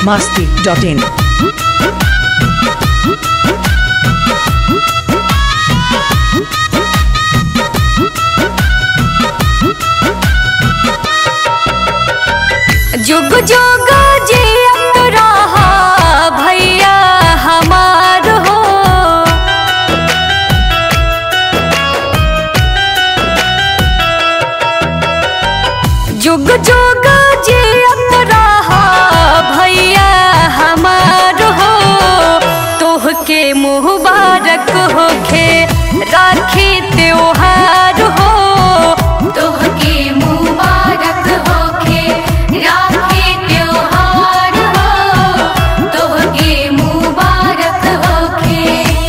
masti.in. जुग जुग जियत रहा भैया हमार हो जुग जुग जियत रहा भैया हमार हो तोहके मुबारक होखे राखी त्योहार हो तोहके मुबारक होखे राखी त्योहार हो तोहके मुबारक होखे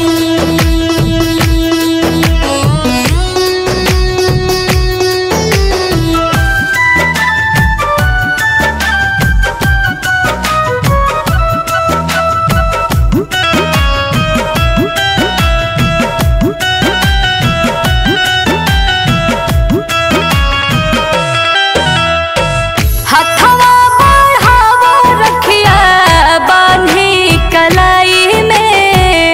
हथवा बढ़ावा रखिया बांधी कलाई में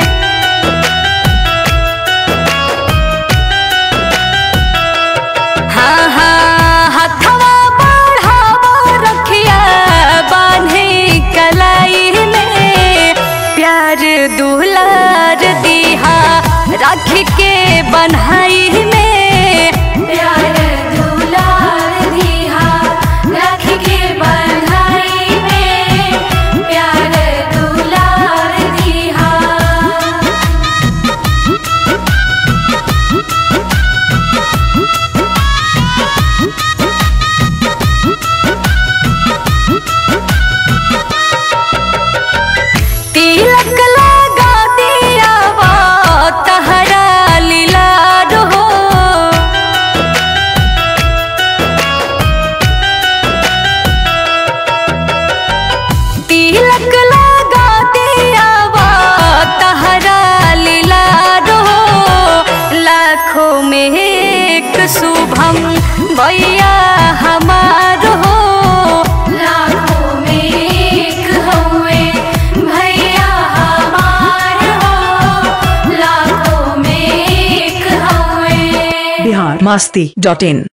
हाँ हाँ हथवा बढ़ावा रखिया बांधी कलाई में प्यार दुलार दिहा राख के बन्हाई में प्यार दुलार दिहा राख के बन्हाई में प्यार दुलार दिहा तिलक लगा दिया वो तहरा लीलार हो तिलक लगा दिया वो तहरा लीलार हो लाखों में एक शुभम भैया हमार हो लाखों में एक हुए भैया हमार हो लाखों में एक हुए Bihar masti.in.